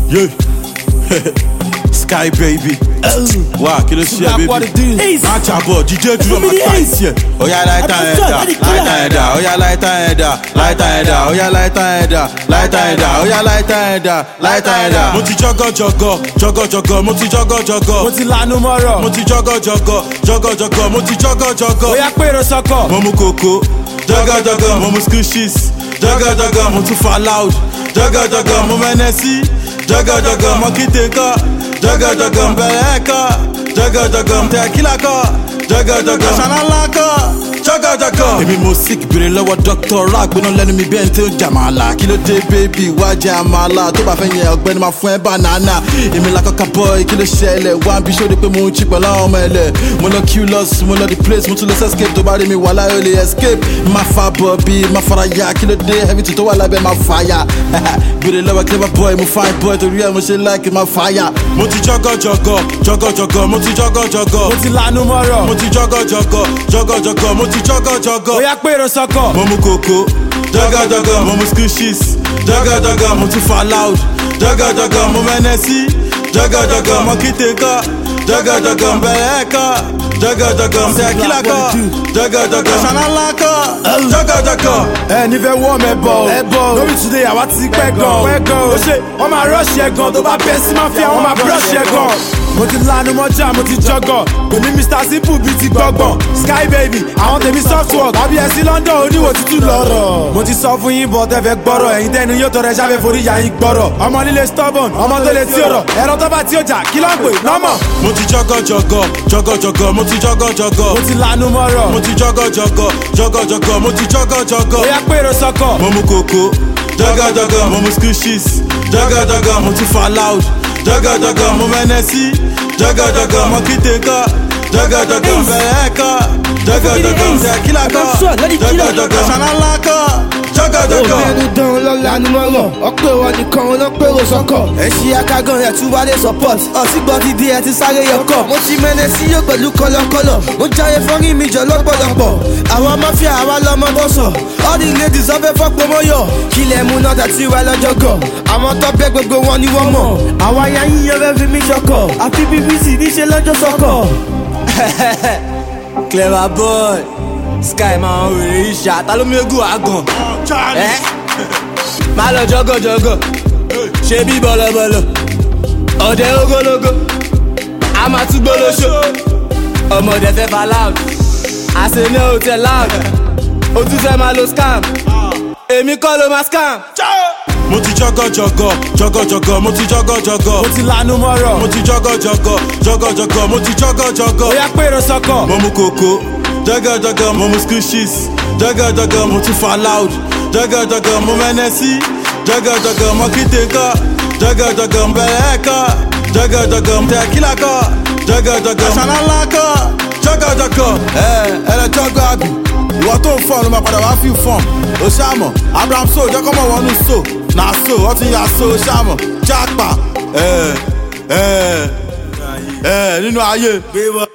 Yeah. Sky baby. Wá kí ló ṣe Sugar, baby? what it is? Má jábọ̀ díje dúró máa Fún mi ní ta ace. ìsì ẹ̀. Oya láìta I ẹ̀ can dà, tell, let it láìta clear. ẹ̀ dà, oya láìta ẹ̀ dà, láìta ẹ̀ dà, oya láìta ẹ̀ dà, láìta ẹ̀ dà, oya láìta ẹ̀ dà, láìta ẹ̀ dà. Mo ti jọ́gọ̀ jọ̀gọ̀, jọ̀gọ̀ jọ̀gọ̀, mo ti jọ́gọ̀ jọ̀gọ̀. mo ti lanu mọ́rọ̀ Mo ti jọ́gọ̀ jọ̀gọ̀, jọ̀gọ̀ jọ̀gọ̀, mo ti jọ́gọ̀ jọ̀gọ̀. bóyá pèrò sọkọ̀ mo mu koko jọgọjọgọ mo mu squishes jọgọjọgọ mo tún fa loud jọgọjọgọ mo mẹnẹsí jọgọjọgọ mo kíte kọ jọgọjọgọ bẹrẹ kọ jọgọjọgọ tẹkílà kọ jọgọjọgọ ṣanálà kọ jọgọjọgọ. èmi mo sick béèrè lọ́wọ́ dr rágbóná lẹ́nu mi bẹ́ẹ̀ tí ó jà máa là kí ló dé bébì wá jẹ́ àmàlà tó bá fẹ́ yẹn ọ̀gbẹ́ni máa fún ẹ banana èmi lakọ́ka boy kí ló ṣẹlẹ̀ wá bí ṣó de pé mo ń jí pẹ̀lú àwọn ọmọ ẹlẹ̀ mo lọ q loss mo lọ the place mo tún lọ sí escape tó bá rí mi wà láyé ó lè escape má fa bọ̀ bí má fara ya kí ló dé everything tó wà lábẹ́ má fa ya béèrè lọ́wọ́ clever boy mo fine boy torí ẹ̀ mo ṣe like má fa ya. mo ti jọgọjọgọ jọgọjọgọ mo ti jọgọjọgọ mo ti lanu mo mọ́rọ̀ ti jọgọjọgọ jọgọjọgọ mo ti jọgọjọgọ bóyá pèrò sọkọ̀ mo mu koko jọgọjọgọ mo mu squishes jọgọjọgọ mo tún fa loud jọgọjọgọ mo mẹnẹsí jọgọjọgọ mo kíte kọ jọgọjọgọ bẹrẹ kọ jọgọjọgọ tẹkílà kọ jọgọjọgọ ṣanálà kọ jọgọjọgọ. ẹ nífẹ̀ẹ́ wọ́ mẹ́ bọ̀ ẹ bọ̀ lórí today àwa ti pẹ́ gan pẹ́ gan o ṣe wọ́n máa rush ẹ gan tó bá bẹ́ sí máfíà wọ́n máa brush ẹ gan mo ti lanu mọ́jà mo ti jọgọ̀ pèmí mr simple bíi ti gbọ́gbọ̀n sky baby àwọn tèmi softwork àbí ẹ sí london oníwò tútù lọ́rọ̀ mo ti sọ fún yín bọ̀ tẹ́fẹ̀ gbọ́rọ̀ ẹ̀yin tẹ́nu yóò tọrẹ ṣáfẹ́ forí ya yín gbọ́rọ̀ ọmọ líle stubborn ọmọ tó lè tí ọ̀rọ̀ ẹ̀rọ tó bá tí ó jà kí ló ń pè nọ́mọ̀ mo ti jọgọjọgọ jọgọjọgọ mo ti jọgọjọgọ mo ti lanu mọ́rọ̀ mo ti jọgọjọgọ jọgọjọgọ mo ti jọgọjọgọ. bóyá pèrò sọkọ̀ mo mu koko jọgọjọgọ mo mu squishes jọgọjọgọ mo tún fa loud jọgọjọgọ mo mẹnẹsí jọgọjọgọ mo kíte kọ jọgọjọgọ bẹrẹ kọ jọgọjọgọ tẹkílà kọ jọgọjọgọ ṣanálà kọ jọgọjọgọ. obìnrin dán lọ́la ni mo rọ̀ ọ̀pẹ̀ wọn nìkan ọlọ́pẹ̀rọ sọ́kọ̀ ẹ̀ṣin akágan ẹ̀ tún wálé support ọ̀sìgbọ́n ti di ẹ̀ ti sáré yọkọ̀ mo ti mẹ́nẹ̀ sí yóò pẹ̀lú kọlọkọlọ mo jáde fọ́rí mi jọ lọ́pọ̀lọpọ̀ àwọn máfíà àwa lọ́mọ bọ́sọ̀ all the ladies ọ̀fẹ́ fọ́pọ̀ mọ́yọ̀ kílẹ̀ mú náà tàtí wá lọ́jọ́ gọ̀ àwọn tọ́pẹ́ gbogbo wọn ni wọ́n mọ̀ àwọn aya yíyan fẹ́ fi mí ṣọkọ̀ àfi bbc níṣẹ́ lọ́jọ́ sọ́kọ̀. clever boy sky máa ń wèrè ìṣá ta ló mégùn àgàn ẹ má lọ jọgọjọgọ ṣe bí bọlọbọlọ ọdẹ ogologo a máa tún gbólóṣó ọmọdé fẹ́ fa loud àṣẹ ní hotel loud o tún fẹ́ máa lo scam èmi kọ́ ló máa scam. mo ti jọgọjọgọ jọgọjọgọ mo ti jọgọjọgọ mo ti lanu mọ́rọ̀ mo ti jọgọjọgọ jọgọjọgọ mo ti jọgọjọgọ. bóyá pèrò sọkọ̀ mo mu koko jọgọjọgọ mo mu squishes jọgọjọgọ mo tún fa loud jọgọjọgọ mo mẹnẹsí jọgọjọgọ mo kíte kọ jọgọjọgọ bẹrẹ kọ jọgọjọgọ tẹkílà kọ jọgọjọgọ ṣanálà kọ jọgọjọgọ. ẹ ẹ lẹ jọgọ àbí ìwọ tó ń fọ́n ló máa padà wá fi fọ́n o ṣàmọ̀ abraham so jẹ́kọ́mọ̀ wọnú so na so ọtí ya so o ṣàmọ̀ jápa ẹ ẹ ẹ nínú ayé.